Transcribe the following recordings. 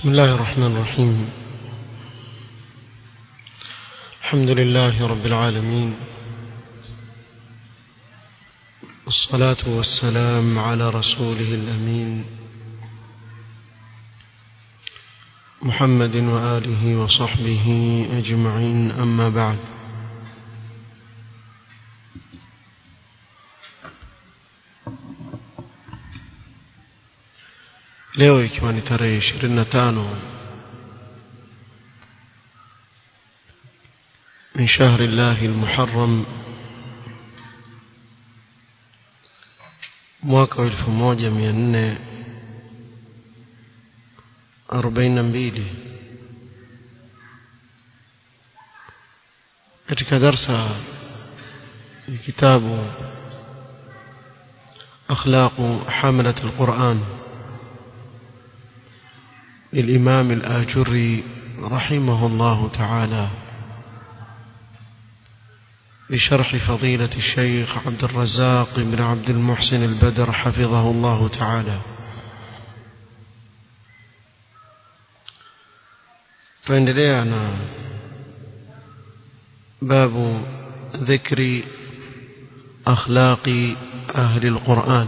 بسم الله الرحمن الرحيم الحمد لله رب العالمين والصلاة والسلام على رسوله الأمين محمد وآله وصحبه أجمعين أما بعد leo ikiwa ni tarehe ishirini na tano من شهر الله المحرم mwaka wa elfu moja mia nne arobaini na mbili katika darsa ya kitabu akhlaqu hamalat alquran للإمام الآجري رحمه الله تعالى بشرح فضيلة الشيخ عبد الرزاق بن عبد المحسن البدر حفظه الله تعالى فاندلينا باب ذكر أخلاق أهل القرآن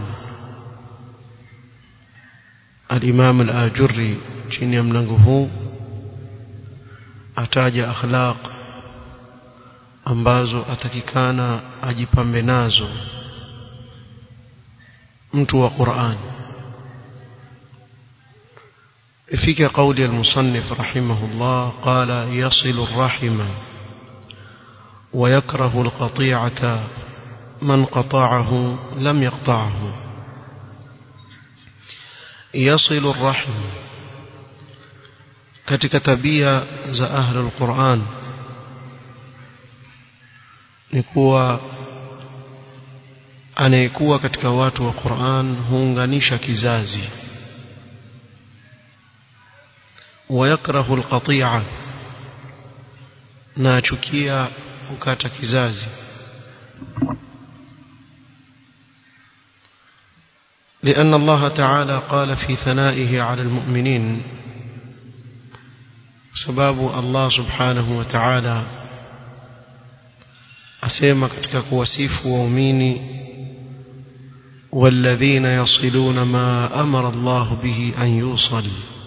الإمام الآجري chini ya mlango huu ataja akhlaq ambazo atakikana ajipambe nazo mtu wa Qur'an ifika قولي المصنف رحمه الله قال يصل الرحم ويكره القطيعة من قطعه لم يقطعه يصل الرحم katika tabia za ahlul Qur'an ni kuwa anayekuwa katika watu wa Qur'an huunganisha kizazi wayakrahu alqati'a na achukia kukata kizazi لأن الله تعالى قال في ثنائه على المؤمنين sababu Allah subhanahu wa ta'ala asema katika kuwasifu waumini والذين يصلون ما أمر الله به أن يوصل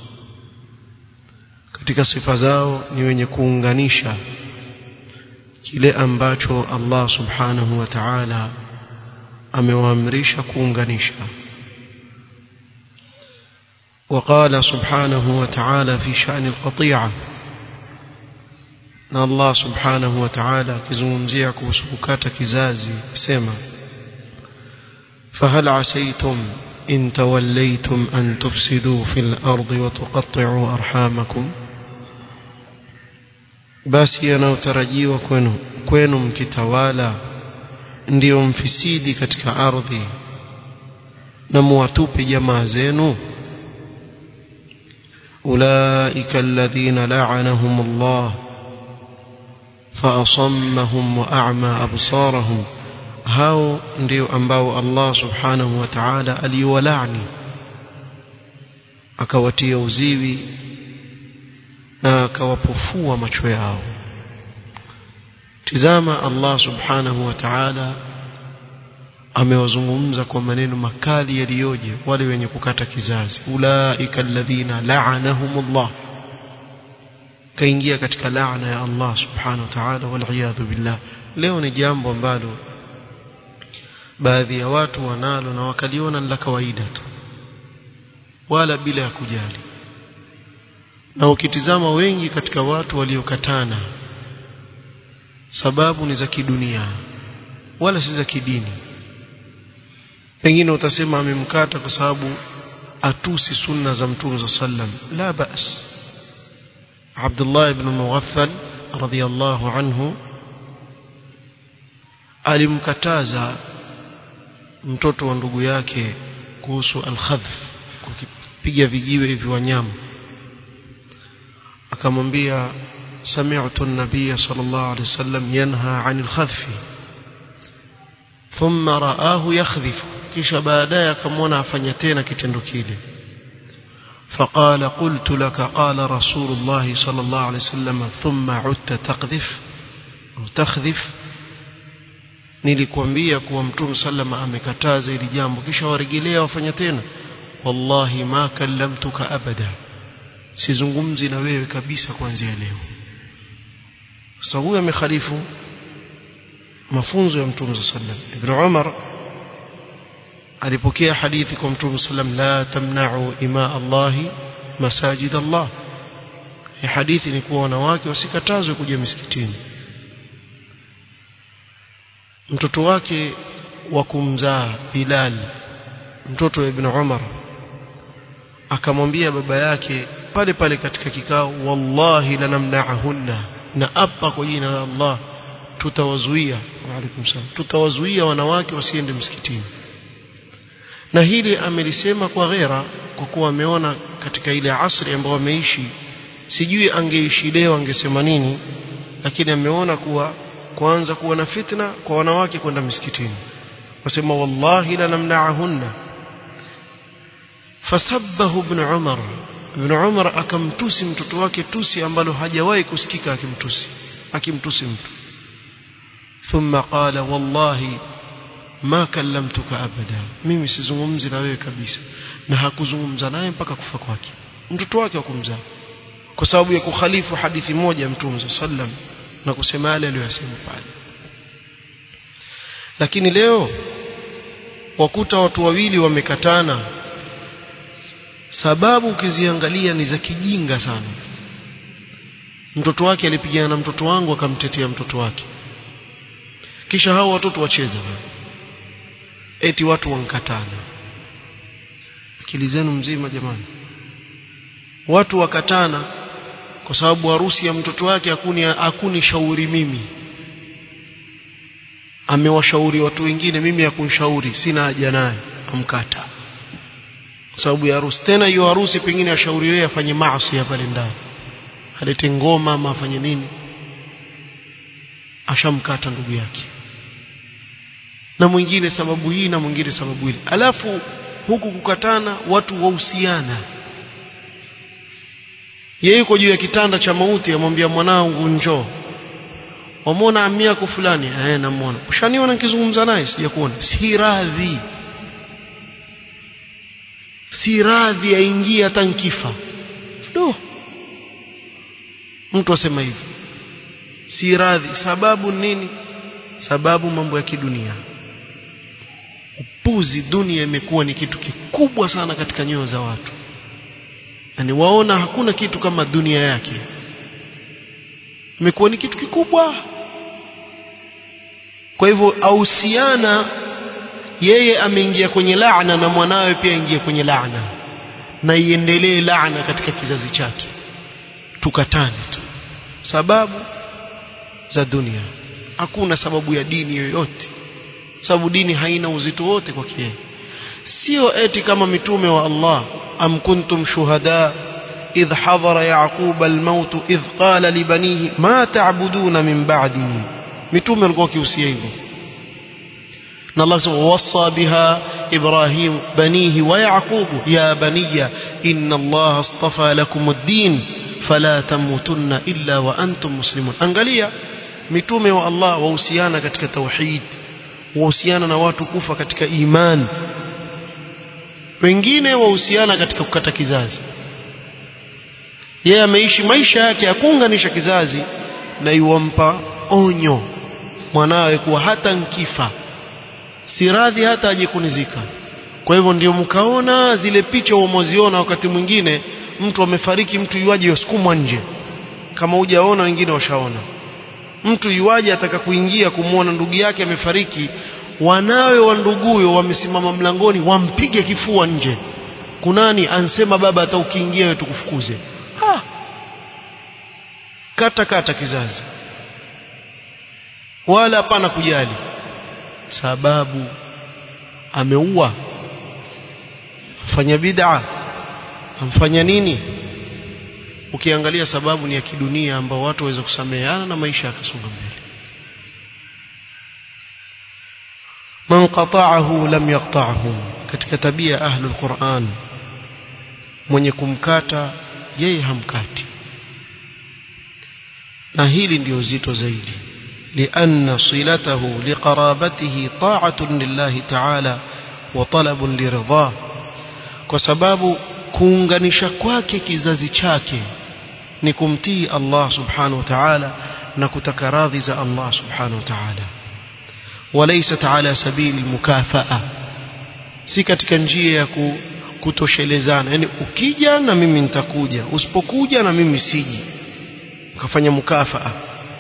katika sifa zao ni wenye kuunganisha kile ambacho Allah subhanahu wa ta'ala amewaamrisha kuunganisha وقال سبحانه وتعالى في شأن القطيعة na Allah subhanahu wa ta'ala akizungumzia kuhusu kukata kizazi sema fahal asaytum in tawallaytum an tufsidu fil ardi wa tuqatti'u arhamakum basi yanayotarajiwa kwenu kwenu mkitawala ndiyo mfisidi katika ardhi na muwatupe jamaa zenu أولئك الذين لعنهم الله فأصمهم وأعمى أبصارهم هاو ndio ambao Allah subhanahu wa ta'ala aliwalaani akawatia uziwi na akawapofua macho yao tizama Allah subhanahu wa ta'ala amewazungumza kwa maneno makali yaliyoje wale wenye kukata kizazi ulaika alladhina la'anahumullah kaingia katika laana ya Allah subhanahu wa ta'ala wal billah leo ni jambo ambalo baadhi ya watu wanalo na wakaliona la kawaida tu wala bila ya kujali na ukitizama wengi katika watu waliokatana sababu ni za kidunia wala si za kidini pengine utasema amemkata kwa sababu atusi sunna za mtume sallam la bas Abdullah ibn Mughaffal radhiyallahu anhu alimkataza mtoto wa ndugu yake kuhusu al-khadhf kukipiga vijiwe hivi wanyama akamwambia sami'tu an-nabiy sallallahu alayhi wasallam yanha 'anil khadhfi thumma ra'ahu yakhdhifu kisha baadaye akamwona afanya tena kitendo kile فقال قلت لك قال رسول الله صلى الله عليه وسلم ثم عدت تقذف أو تخذف nilikwambia kuwa mtume sallama amekataza ili jambo kisha warejelea wafanya tena wallahi ma kallamtuka abada sizungumzi na wewe kabisa kuanzia leo sasa huyu amekhalifu mafunzo ya mtume sallam ibn umar alipokea hadithi kwa mtume sallam la tamna'u ima Allah masajid Allah hii hadithi ni kuwa wanawake wasikatazwe kuja misikitini mtoto wake wa kumzaa Bilal mtoto wa Ibn Umar akamwambia baba yake pale pale katika kikao wallahi lanamna'ahunna na apa kwa jina la Allah tutawazuia wa alaikum salam tutawazuia wanawake wasiende msikitini na hili amelisema kwa ghera kwa kuwa ameona katika ile asri ambayo ameishi sijui angeishi leo angesema nini lakini ameona kuwa kwanza kuwa na fitna kwa wanawake kwenda msikitini wasema wallahi lanamna'ahunna fasabbahu ibn Umar ibn Umar akamtusi mtoto wake tusi ambalo hajawahi kusikika akimtusi akimtusi mtu thumma qala wallahi ma kallamtuka abada mimi sizungumzi na wewe kabisa na hakuzungumza naye mpaka kufa kwake mtoto wake wa kumzaa kwa sababu ya kukhalifu hadithi moja mtume sallam na kusema yale aliyosema pale lakini leo wakuta watu wawili wamekatana sababu ukiziangalia ni za kijinga sana mtoto wake alipigana na mtoto wangu akamtetea mtoto wake kisha hao watoto wacheza eti watu wankatana akili zenu mzima jamani watu wakatana kwa sababu harusi ya mtoto wake hakuni hakuni shauri mimi amewashauri watu wengine mimi hakunishauri sina haja naye amkata kwa sababu ya harusi tena hiyo harusi pengine ashauri yeye afanye maasi pale ndani alete ngoma ama afanye nini ashamkata ndugu yake na mwingine sababu hii na mwingine sababu ile alafu huku kukatana watu wahusiana yeye yuko juu ya kitanda cha mauti amwambia mwanangu njoo wamwona amia yako fulani eh namuona ushaniona nikizungumza naye sijakuona si radhi si radhi aingie hata nkifa do mtu asema hivi si radhi sababu nini sababu mambo ya kidunia upuzi dunia imekuwa ni kitu kikubwa sana katika nyoyo za watu yani waona hakuna kitu kama dunia yake imekuwa ni kitu kikubwa kwa hivyo ausiana yeye ameingia kwenye laana na mwanawe pia aingie kwenye laana na iendelee laana katika kizazi chake tukatane tu sababu za dunia hakuna sababu ya dini yoyote sababu dini haina uzito wote kwa yeye sio eti kama mitume wa Allah am kuntum shuhada idh hadara yaqub almaut idh qala libanihi ma ta'buduna min ba'di mitume walikuwa kiusia hivyo na Allah sema wasa biha ibrahim banihi wa yaqub ya baniya inna Allah astafa lakum ad-din fala tamutunna illa wa antum muslimun angalia mitume wa Allah wahusiana katika tauhid wahusiana na watu kufa katika iman wengine wahusiana katika kukata kizazi yeye ameishi maisha yake ya kuunganisha kizazi na iwampa onyo mwanawe kuwa hata nkifa si radhi hata aje kunizika kwa hivyo ndio mkaona zile picha umoziona wakati mwingine mtu amefariki mtu yuaje yasukumwa nje kama hujaona wengine washaona mtu yuaje ataka kuingia kumwona ndugu yake amefariki wanawe wa nduguyo wamesimama mlangoni wampige kifua nje kunani ansema baba hata ukiingia wewe tukufukuze ha. kata kata kizazi wala hapana kujali sababu ameua afanya bid'a amfanya nini ukiangalia sababu ni ya kidunia ambao watu waweza kusameheana na maisha yakasonga mbele man qata'ahu lam yaqta'hu katika tabia ahli alquran mwenye kumkata yeye hamkati na hili ndio zito zaidi لأن صلته لقرابته طاعة لله تعالى وطلب لرضاه kwa sababu kuunganisha kwake kizazi chake ni kumtii Allah subhanahu wa ta'ala na kutaka radhi za Allah subhanahu wa ta'ala walaysat ala sabili mukafaa si katika njia ya kutoshelezana yani ukija na mimi nitakuja usipokuja na mimi siji ukafanya mukafaa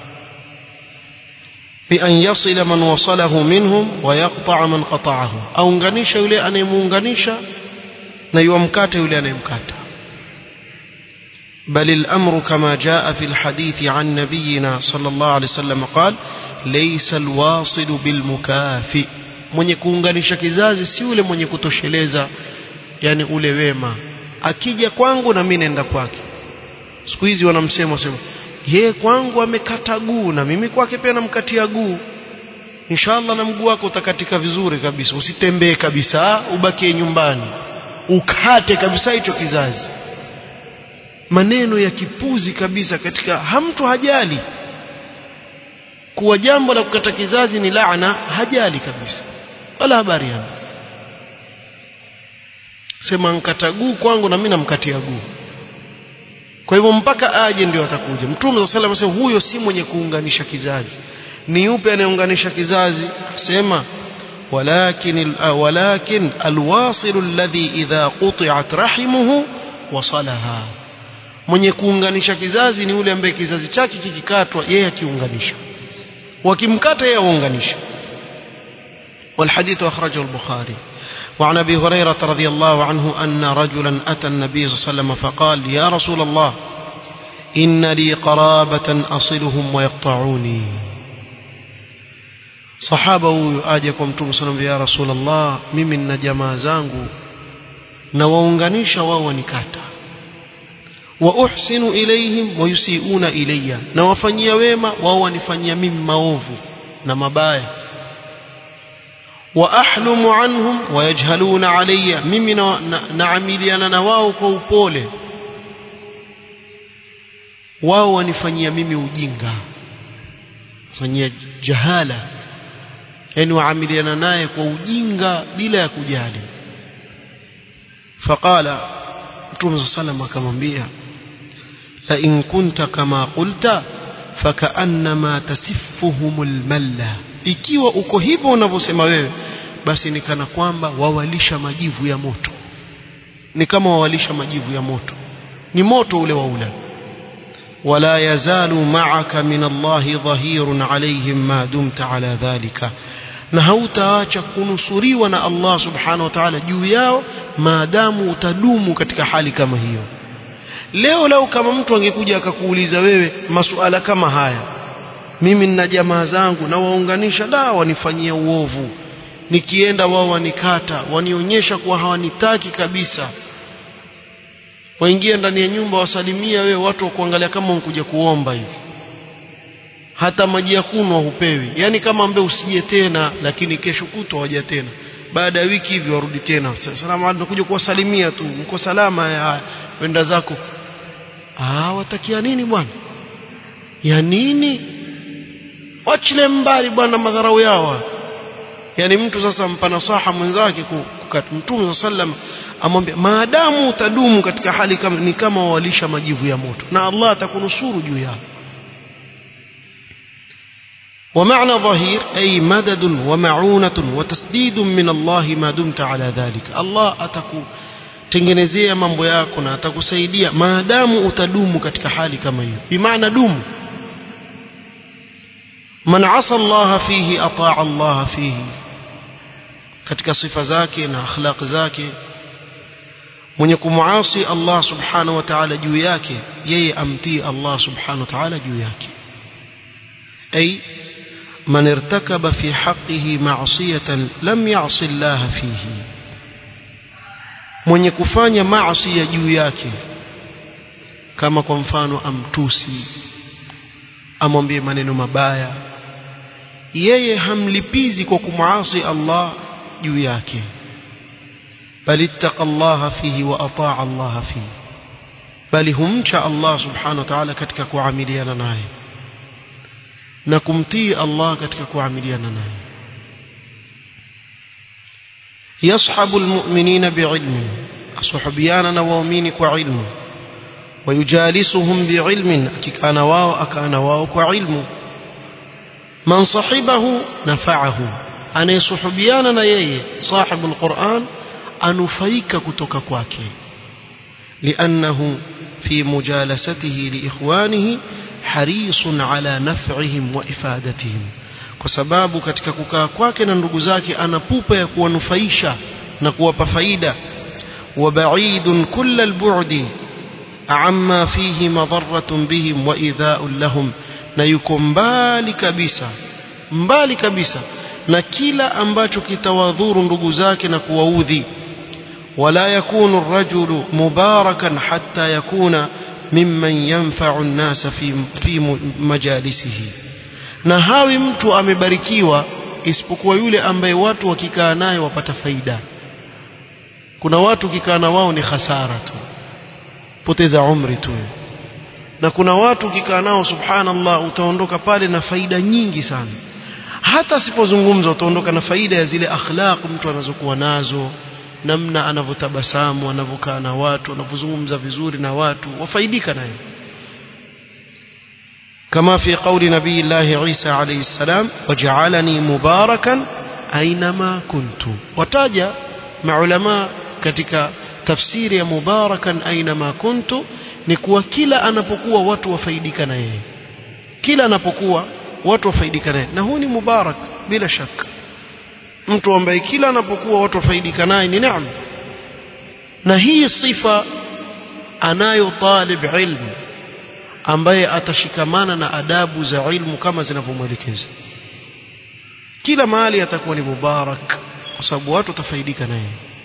بأن يصل من وصله منهم ويقطع من قطعه أunganisha yule anayemuunganisha na yuamkata yule anayemkata بل الأمر كما جاء في الحديث عن نبينا صلى الله عليه وسلم قال ليس الواصل بالمكافئ mwenye kuunganisha kizazi si yule mwenye kutosheleza yani ule wema akija kwangu na mimi naenda kwake siku hizi wanamsema sema ye kwangu amekata guu na mimi kwake pia namkatia guu inshallah na mguu wako utakatika vizuri kabisa usitembee kabisa ubakie nyumbani ukate kabisa hicho kizazi maneno ya kipuzi kabisa katika hamtu hajali kuwa jambo la kukata kizazi ni laana hajali kabisa wala habari yana sema nkata guu kwangu na mimi namkatia guu kwa hivyo mpaka aje ndio atakuja mtume wa sallam asema huyo si mwenye kuunganisha kizazi ni yupi anayeunganisha kizazi asema walakin walakin alwasil alladhi idha quti'at rahimuhu wasalaha mwenye kuunganisha kizazi ni yule ambaye kizazi chake kikikatwa yeye akiunganisha wakimkata yeye aunganisha والحديث أخرجه البخاري وعن أبي هريرة رضي الله عنه أن رجلا أتى النبي صلى الله عليه وسلم فقال يا رسول الله إن لي قرابة أصلهم ويقطعوني صحابه آجكم متوم صلى يا رسول الله ممن نجما زانgu na waunganisha wao wanikata wa uhsinu ilayhim wa yusiuna ilayya na wafanyia wema wao wanifanyia mimi maovu na mabaya wa ahlumu anhum wa yajhaluna alayya mimi naamiliana na wao kwa upole wao wanifanyia mimi ujinga fanyia jahala yani waamiliana naye kwa ujinga bila ya kujali faqala mtume sallam akamwambia la in kunta kama qulta fakaannama tasiffuhumul malla ikiwa uko hivyo unavyosema wewe basi ni kana kwamba wawalisha majivu ya moto ni kama wawalisha majivu ya moto ni moto ule waula ولا يزال معك من الله ظهير عليهم ما دمت على ذلك na hautaacha kunusuriwa na Allah subhanahu wa ta'ala juu yao maadamu utadumu katika hali kama hiyo leo lau kama mtu angekuja akakuuliza wewe masuala kama haya mimi nina jamaa zangu na waunganisha da wanifanyia uovu nikienda wao wanikata wanionyesha kuwa hawanitaki kabisa waingia ndani ya nyumba wasalimia wewe watu wakuangalia kama unkuja kuomba hivi hata maji ya kunwa hupewi yani kama ambaye usije tena lakini kesho kutwa waja tena baada ya wiki hivi warudi tena salamu alaykum kuja kuwasalimia tu mko salama ya wenda zako ah watakia nini bwana ya nini wachile mbali bwana madharau yao yani mtu sasa mpa nasaha mwenzake kukata mtume sallam amwambia maadamu utadumu katika hali kama ni kama walisha majivu ya moto na Allah atakunusuru juu yao ومعنى ظهير أي مدد ومعونة وتسديد من الله ما دمت على ذلك الله أتكو tengenezea mambo yako na atakusaidia maadamu utadumu katika hali kama hiyo bimaana dumu man asa Allah fihi ataa Allah fihi katika sifa zake na akhlaq zake mwenye kumuasi Allah subhanahu wa ta'ala juu yake yeye amtii Allah subhanahu wa ta'ala juu yake ay من ارتكب في حقه معصية لم يعص الله فيه mwenye kufanya maasi ya juu yake kama kwa mfano amtusi amwambie maneno mabaya yeye hamlipizi kwa kumwasi Allah juu yake bal ittaqa Allah fihi wa ataa Allah fihi bali humcha Allah subhanahu wa ta'ala katika kuamiliana naye na kumtii Allah katika kuamiliana naye يصحب المؤمنين بعلم أصحبيانا وأمين وعلم ويجالسهم بعلم أكان واو أكان واو وعلم من صحبه نفعه أنا صحبيانا يي صاحب القرآن أنفيك كتك كواكي لأنه في مجالسته لإخوانه حريص على نفعهم وإفادتهم kwa sababu katika kukaa kwake na ndugu zake ana pupa ya kuwanufaisha na kuwapa faida وبعيد كل البعد عما فيه مضرة بهم وإيذاء لهم na yuko mbali kabisa mbali kabisa na kila ambacho kitawadhuru ndugu zake na kuwaudhi wala yakunu الرجل مباركا حتى يكون ممن ينفع الناس في في مجالسه na hawi mtu amebarikiwa isipokuwa yule ambaye watu wakikaa naye wapata faida kuna watu ukikaa na wao ni hasara tu poteza umri tu na kuna watu ukikaa nao subhanallah utaondoka pale na faida nyingi sana hata sipozungumza utaondoka na faida ya zile akhlaq mtu anazokuwa nazo namna anavyotabasamu anavyokaa na watu anavyozungumza vizuri na watu wafaidika naye كما في قول نبي الله عيسى عليه السلام وجعلني مباركا أينما كنت وتاجا مع علماء katika tafsiri ya mubarakan ainama kuntu ni kuwa kila anapokuwa watu wafaidika na yeye kila anapokuwa watu wafaidika naye na huu ni mubarak bila shaka mtu ambaye kila anapokuwa watu wafaidika naye ni neema na hii sifa anayo talib ilmu ambaye atashikamana na adabu za ilmu kama zinavyomwelekeza kila mahali atakuwa ni mubarak kwa sababu watu watafaidika naye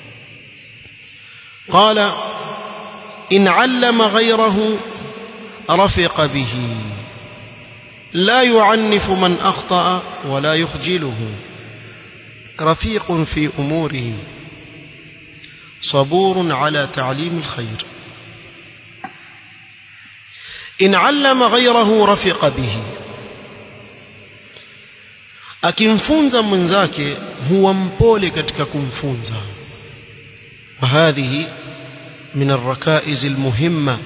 قال إن علم غيره رفق به لا يعنف من أخطأ ولا يخجله رفيق في أموره صبور على تعليم الخير إن علم غيره رفق به akimfunza mwenzake huwa mpole katika kumfunza وهذه من الركائز المهمة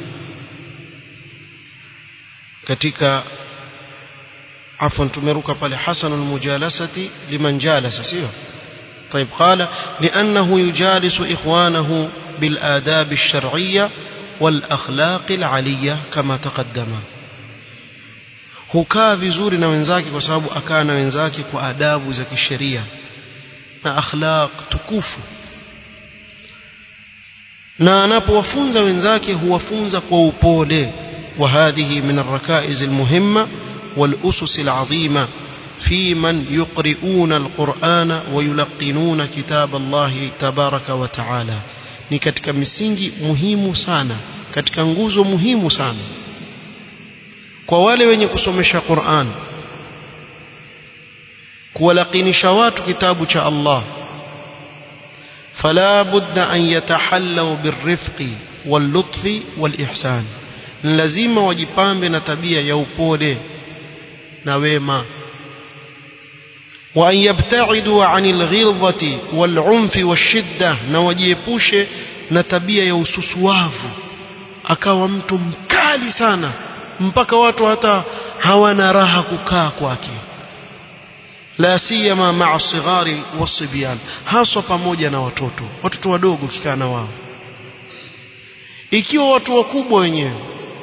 katika عفوا tumeruka pale hasan almujalasati liman jalasa sio طيب قال لأنه يجالس إخوانه بالآداب الشرعية والأخلاق العلية كما تقدم hukaa vizuri na wenzake kwa sababu akaa na wenzake kwa adabu za kisheria na akhlaq tukufu na anapowafunza wenzake huwafunza kwa upole وهذه من الركائز المهمة والأسس العظيمة في من يقرؤون القرآن ويلقنون كتاب الله تبارك وتعالى ni katika misingi muhimu sana katika nguzo muhimu sana kwa wale wenye kusomesha Qur'an kuwalakinisha watu kitabu cha Allah فلا بد أن يتحلوا بالرفق واللطف والإحسان لازم wajipambe na tabia ya upole na wema وأن يبتعدوا عن الغلظة والعنف والشدة na wajiepushe na tabia ya ususuavu akawa mtu mkali sana mpaka watu hata hawana raha kukaa kwake la siyama maa sighari wasibyan haswa pamoja na watoto watoto wadogo kikaa na wao ikiwa watu wakubwa wenyewe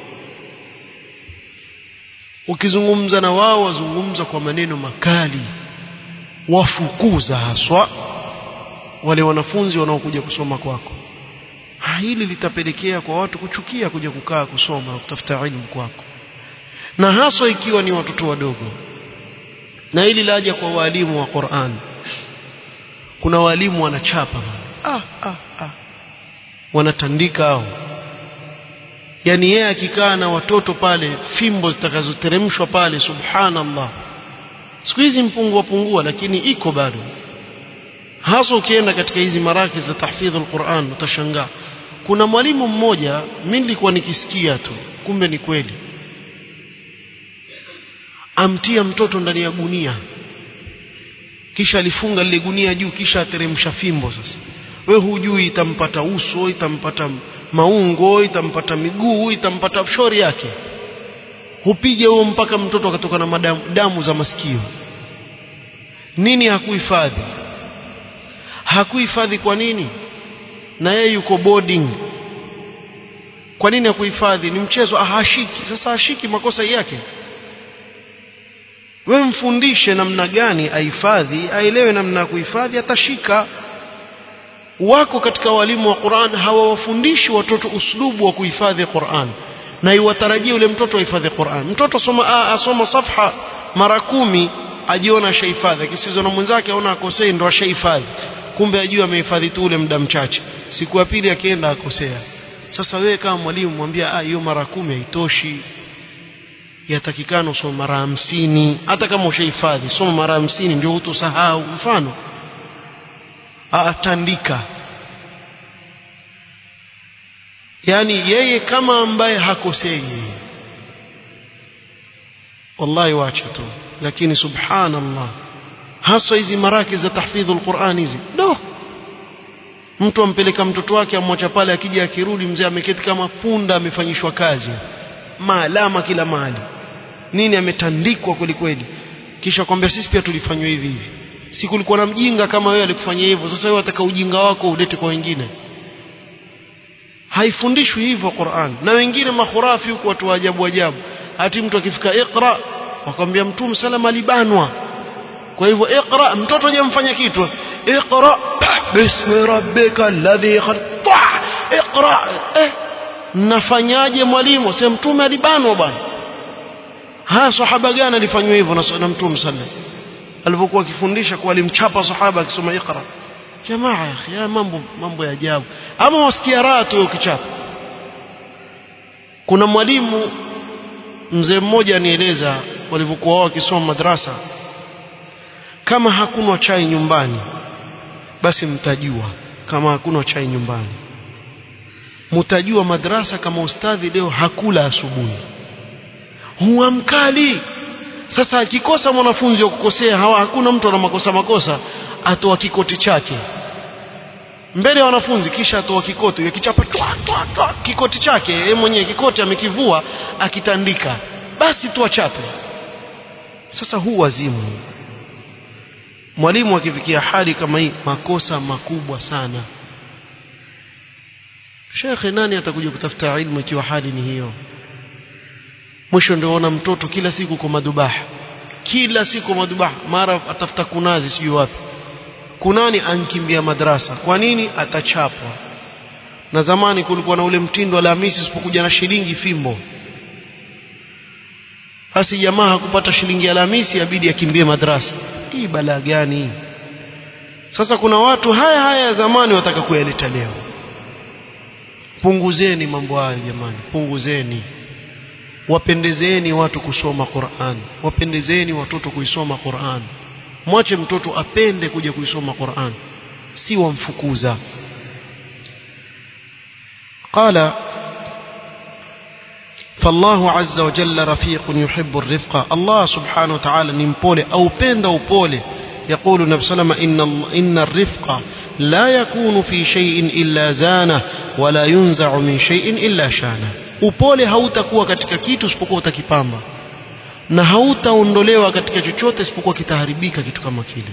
ukizungumza na wao wazungumza kwa maneno makali wafukuza haswa wale wanafunzi wanaokuja kusoma kwako hili litapelekea kwa watu kuchukia kuja kukaa kusoma na kutafuta elimu kwako na haswa ikiwa ni watoto wadogo na hili laja kwa walimu wa Qur'an kuna walimu wanachapa ah, ah, ah. wanatandika hao yani yeye akikaa na watoto pale fimbo zitakazoteremshwa pale subhanallah siku hizi mpungua pungua lakini iko bado hasa ukienda katika hizi maraki za tahfidhul Qur'an utashangaa kuna mwalimu mmoja mimi nilikuwa nikisikia tu kumbe ni kweli amtia mtoto ndani ya gunia kisha alifunga lile gunia juu kisha ateremsha fimbo sasa we hujui itampata uso itampata maungo itampata miguu itampata shori yake hupiga huo mpaka mtoto akatoka na madamu, damu za masikio nini hakuhifadhi hakuhifadhi kwa nini na yeye yuko boarding kwa nini hakuhifadhi ni mchezo ahashiki sasa hashiki makosa yake wewe mfundishe namna gani ahifadhi aelewe namna ya kuhifadhi atashika wako katika walimu wa Qur'an hawawafundishi watoto uslubu wa kuhifadhi Qur'an na iwatarajie yule mtoto ahifadhi Qur'an mtoto soma asoma safha mara kumi ajiona shahifadhi akisizwa na mwenzake aona akosei ndo ashahifadhi kumbe ajua amehifadhi tu ule muda mchache siku ya pili akienda akosea sasa wewe kama mwalimu mwambia ah hiyo mara kumi haitoshi yatakikana usome mara hamsini hata kama ushahifadhi soma mara hamsini ndio hutosahau mfano atandika yani yeye kama ambaye hakosei wallahi wacha tu lakini subhanallah hasa hizi maraki za tahfidhul Qur'an hizi no mtu ampeleka mtoto wake amwacha pale akija akirudi mzee ameketi kama punda amefanyishwa kazi maalama kila mahali nini ametandikwa kweli kweli kisha kwambia sisi pia tulifanywa hivi hivi si kulikuwa na mjinga kama wewe alikufanyia hivyo sasa wewe ataka ujinga wako ulete kwa wengine haifundishwi hivyo Qur'an na wengine mahurafi huko watu wa ajabu ajabu hati mtu akifika iqra wakwambia mtume salama alibanwa kwa hivyo iqra mtoto hajamfanya kitu iqra bismi rabbika alladhi khalaq iqra eh nafanyaje mwalimu sema mtume alibanwa bwana ha sahaba gani alifanywa hivyo na mtume sallallahu alipokuwa akifundisha kwa alimchapa sahaba akisoma iqra jamaa ya akhi ya mambo mambo ya ajabu ama wasikia raha tu ukichapa kuna mwalimu mzee mmoja anieleza walivyokuwa wao wakisoma madrasa kama hakuna chai nyumbani basi mtajua kama hakuna chai nyumbani mtajua madrasa kama ustadhi leo hakula asubuhi huwa mkali sasa akikosa mwanafunzi wa kukosea hawa hakuna mtu ana makosa makosa atoa kikoti chake mbele ya wanafunzi kisha atoa kikoti yakichapa twa twa twa kikoti chake yeye mwenyewe kikoti amekivua akitandika basi tu achape sasa huu wazimu mwalimu akifikia hali kama hii makosa makubwa sana shekhe nani atakuja kutafuta ilmu ikiwa hali ni hiyo mwisho ndio ona mtoto kila siku kwa madhubaha kila siku madhubaha mara atafuta kunazi sijui wapi kunani ankimbia madrasa kwa nini atachapwa na zamani kulikuwa na ule mtindo Alhamisi usipokuja na shilingi fimbo basi jamaa hakupata shilingi Alhamisi abidi akimbie madrasa hii balaa gani sasa kuna watu haya haya ya zamani wataka kuyaleta leo punguzeni mambo hayo jamani punguzeni wapendezeni watu kusoma Qur'an wapendezeni watoto kuisoma Qur'an mwache mtoto apende kuja kuisoma Qur'an si wamfukuza قال فالله عز وجل رفيق يحب الرفق الله سبحانه وتعالى نمبولي أو بند أو بولي يقول النبي صلى الله عليه وسلم إن, إن الرفق لا يكون في شيء إلا زانه ولا ينزع من شيء إلا شانه upole hautakuwa katika kitu isipokuwa utakipamba na hautaondolewa katika chochote isipokuwa kitaharibika kitu kama kile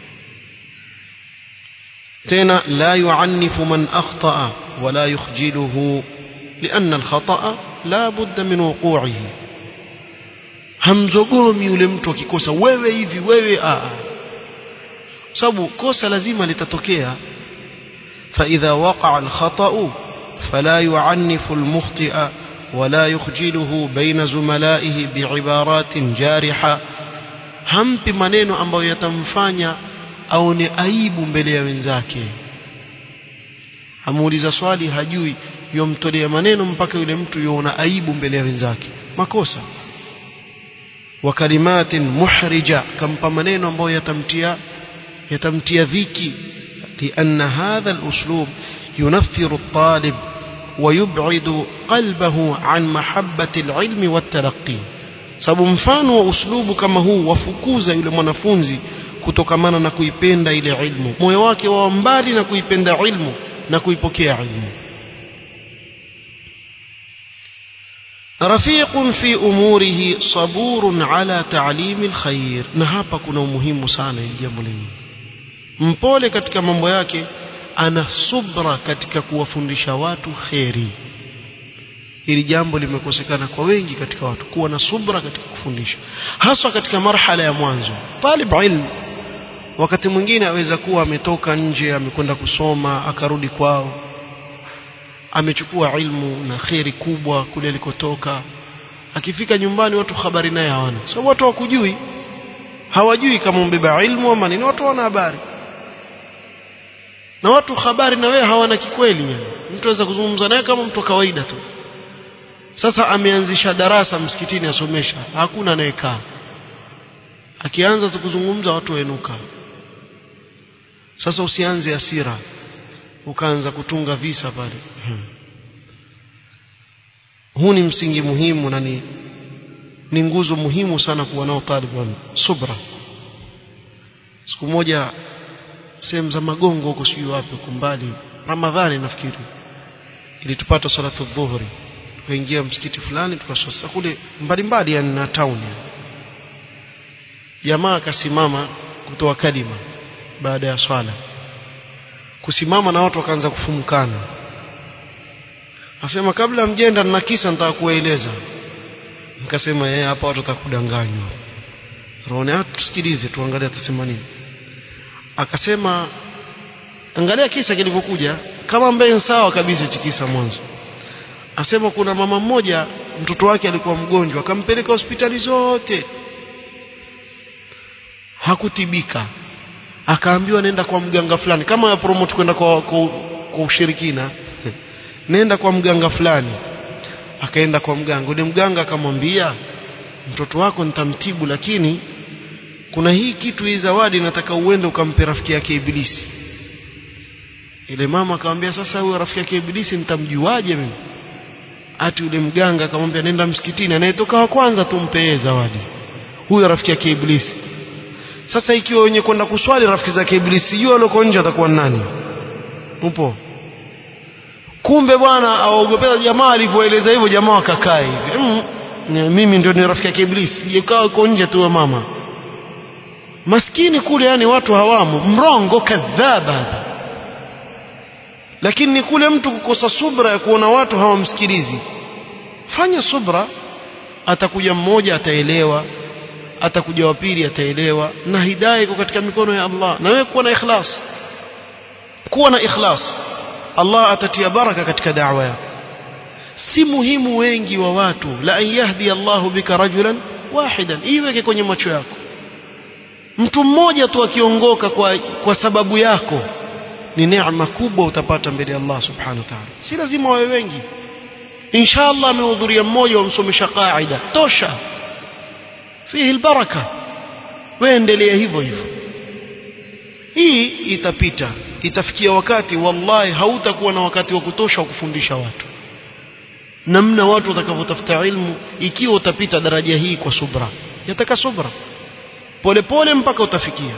tena la yuannifu man akhtaa wala yukhjiluhu lianna alkhata la budda min wuqu'ihi hamzogomi yule mtu akikosa wewe hivi wewe a sababu kosa lazima litatokea فإذا وقع الخطأ فلا يعنف المخطئ ولا يخجله بين زملائه بعبارات جارحة hampi maneno ambayo yatamfanya aone aibu mbele ya wenzake amuuliza swali hajui yomtolea maneno mpaka yule mtu yuona aibu mbele ya wenzake makosa wa kalimatin muhrija kampa maneno ambayo yatamtia yatamtia dhiki لأن هذا الأسلوب ينفر الطالب ويبعد قلبه عن محبة العلم والتلقي sababu mfano wa uslubu kama huu wafukuza yule mwanafunzi kutokamana na kuipenda ile ilmu moyo wake wa mbali na kuipenda ilmu na kuipokea ilmu rafiqun fi umurihi saburun ala ta'limi alkhair na hapa kuna umuhimu sana ili jambo lenyewe mpole katika mambo yake ana subra katika kuwafundisha watu kheri hili jambo limekosekana kwa wengi katika watu kuwa na subra katika kufundisha haswa katika marhala ya mwanzo talib ilm wakati mwingine aweza kuwa ametoka nje amekwenda kusoma akarudi kwao amechukua ilmu na kheri kubwa kule alikotoka akifika nyumbani watu habari naye hawana sababu watu hawakujui hawajui kama umbeba ilmu ama nini watu wana habari na watu habari na wewe hawana kikweli yani mtu aweza kuzungumza naye kama mtu kawaida tu sasa ameanzisha darasa msikitini asomesha hakuna anayekaa akianza tu kuzungumza watu wainuka sasa usianze asira ukaanza kutunga visa pale hmm. huu ni msingi muhimu na ni ni nguzo muhimu sana kuwa nao talibu subra siku moja sehemu za magongo huko sijui wapi huko mbali ramadhani nafikiri ilitupata salatu dhuhuri tukaingia msikiti fulani tukaswasa kule mbalimbali yani na town jamaa akasimama kutoa kalima baada ya swala kusimama na watu wakaanza kufumukana asema kabla mjenda na kisa nitaka kuwaeleza nikasema yeye hapa watu watakudanganywa roho tusikilize tuangalie atasema nini akasema angalia kisa kilivyokuja kama ambaye sawa kabisa hichi kisa mwanzo asema kuna mama mmoja mtoto wake alikuwa mgonjwa akampeleka hospitali zote hakutibika akaambiwa nenda kwa mganga fulani kama ya promote kwenda kwa, kwa, kwa ushirikina nenda kwa mganga fulani akaenda kwa mganga yule mganga akamwambia mtoto wako nitamtibu lakini kuna hii kitu hii zawadi nataka uende ukampe rafiki yake ibilisi ile mama akamwambia sasa huyo rafiki yake ibilisi nitamjuaje mimi ati yule mganga akamwambia nenda msikitini anayetoka wa kwanza tumpe zawadi huyo rafiki yake ibilisi sasa ikiwa wenye kwenda kuswali rafiki zake ibilisi jua aloko nje atakuwa nani upo kumbe bwana awaogopeza jamaa alivyoeleza hivyo jamaa wakakaa hivi mm, mimi ndio ni rafiki yake ibilisi jikaa uko nje tu mama maskini kule yani watu hawamo mrongo kadhaba lakini ni kule mtu kukosa subra ya kuona watu hawamsikilizi fanya subra atakuja mmoja ataelewa atakuja wa pili ataelewa na hidayah iko katika mikono ya Allah na wewe kuwa na ikhlas kuwa na ikhlas Allah atatia baraka katika da'wa yako si muhimu wengi wa watu la an yahdi Allahu bika rajulan wahidan iweke kwenye macho yako mtu mmoja tu akiongoka kwa, kwa sababu yako ni neema kubwa utapata mbele ya Allah subhanahu wa ta'ala si lazima wawe wengi inshallah amehudhuria mmoja wamsomesha qaida tosha fihi albaraka waendelea hivyo hivyo hii itapita itafikia wakati wallahi hautakuwa na wakati wa kutosha wa kufundisha watu namna watu watakavyotafuta ilmu ikiwa utapita daraja hii kwa subra yataka subra polepole mpaka utafikia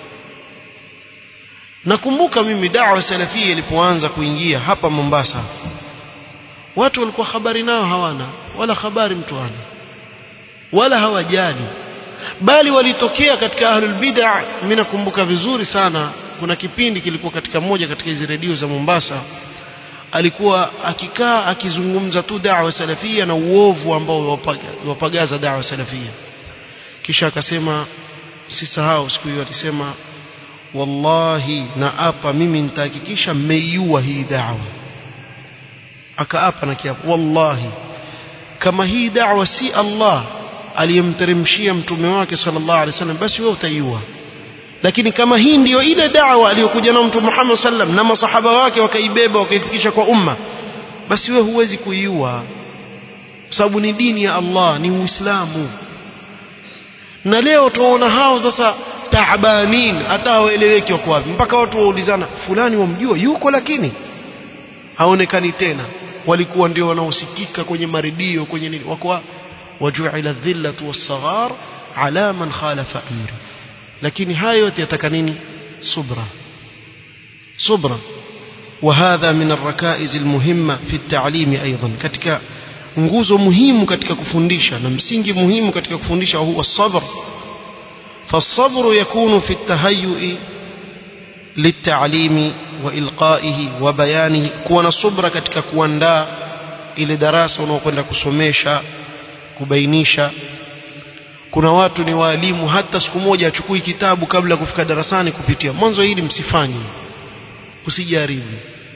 nakumbuka mimi dawa salafia ilipoanza kuingia hapa Mombasa watu walikuwa habari nayo hawana wala habari mtu ana wala hawajali bali walitokea katika ahlul bid'ah mimi nakumbuka vizuri sana kuna kipindi kilikuwa katika moja katika hizi redio za Mombasa alikuwa akikaa akizungumza tu da'wa salafia na uovu ambao wapagaza da'wa salafia kisha akasema sisahau siku hiyo alisema wallahi na apa mimi nitahakikisha mmeiua hii da'wa akaapa na kiapo wallahi kama hii da'wa si Allah aliyemteremshia mtume wake sallallahu alaihi wasallam basi wewe utaiua lakini kama hii ndiyo ile da'wa aliyokuja na mtume Muhammad sallam na masahaba wake wakaibeba wakaifikisha kwa umma basi wewe huwezi kuiua sababu ni dini ya Allah ni Uislamu na leo tunaona hao sasa taabanin hata hawaeleweki wako wapi mpaka watu waulizana fulani wamjua yuko lakini haonekani tena walikuwa ndio wanaosikika kwenye maredio kwenye nini wako wajuila dhillatu wassaghar ala man khalafa amri lakini hayo yote yataka nini subra subra وهذا من الركائز المهمة في التعليم أيضا katika nguzo muhimu katika kufundisha na msingi muhimu katika kufundisha huwa sabr فالصبر يكون في التهيؤ للتعليم وإلقائه وبيانه كون صبر katika kuandaa ile darasa unaokwenda kusomesha kubainisha kuna watu ni waalimu hata siku moja achukui kitabu kabla ya kufika darasani kupitia mwanzo hili msifanye usijaribu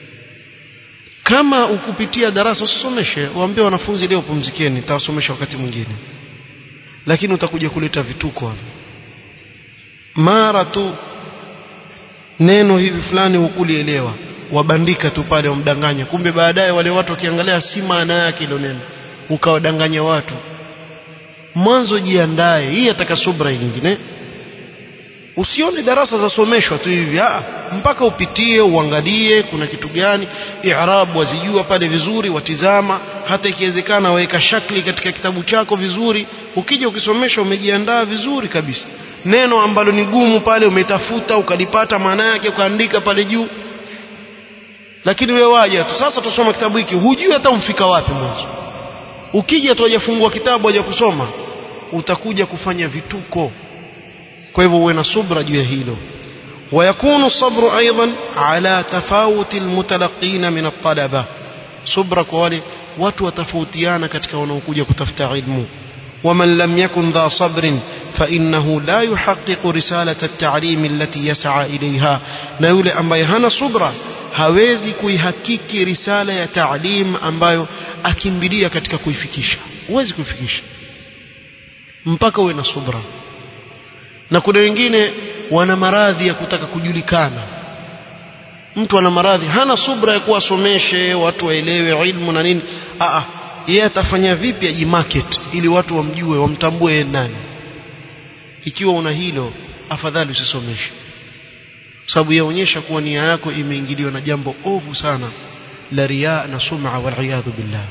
kama ukupitia darasa usisomeshe waambie wanafunzi leo pumzikeni nitawasomesha wakati mwingine lakini utakuja kuleta vituko hapo mara tu neno hivi fulani hukulielewa wabandika tu pale wamdanganya kumbe baadaye wale watu wakiangalia si maana yake ilo neno ukawadanganya watu mwanzo jiandae hii ataka subra nyingine usione darasa zasomeshwa tu hivi ah mpaka upitie uangalie kuna kitu gani i'rab wazijua pale vizuri watizama hata ikiwezekana waweka shakli katika kitabu chako vizuri ukija ukisomesha umejiandaa vizuri kabisa neno ambalo ni gumu pale umetafuta ukalipata maana yake ukaandika pale juu lakini wewe waja tu sasa tusoma kitabu hiki hujui hata umfika wapi mwanzo ukija tu hajafungua kitabu haja kusoma utakuja kufanya vituko kwa hivyo uwe na subra juu ya hilo ويكون الصبر أيضا على تفاوت المتلقين من الطلبة صبر كوالي watu watofautiana katika wanaokuja kutafuta ilmu ومن لم يكن ذا صبر فإنه لا يحقق رسالة التعليم التي يسعى إليها na yule ambaye hana subra hawezi kuihakiki risala ya taalim ambayo akimbilia katika kuifikisha huwezi kuifikisha mpaka uwe na subra na kuna wengine wana maradhi ya kutaka kujulikana mtu ana maradhi hana subra ya kuwasomeshe watu waelewe ilmu na nini a yeye atafanya vipi ajimarket ili watu wamjue wamtambue yeye nani ikiwa una hilo afadhali usisomeshe sababu yaonyesha kuwa nia yako imeingiliwa na jambo ovu sana la riya na sum'a wal iyadhu billah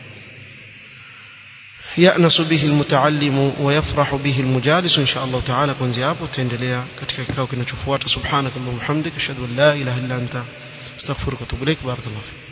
يأنس به المتعلم ويفرح به المجالس إن شاء الله تعالى kuanzia hapo tutaendelea katika kikao kinachofuata subhanakallahumma hamdika ashhadu an la ilaha illa anta astaghfiruka wa atubu ilaik barakallahu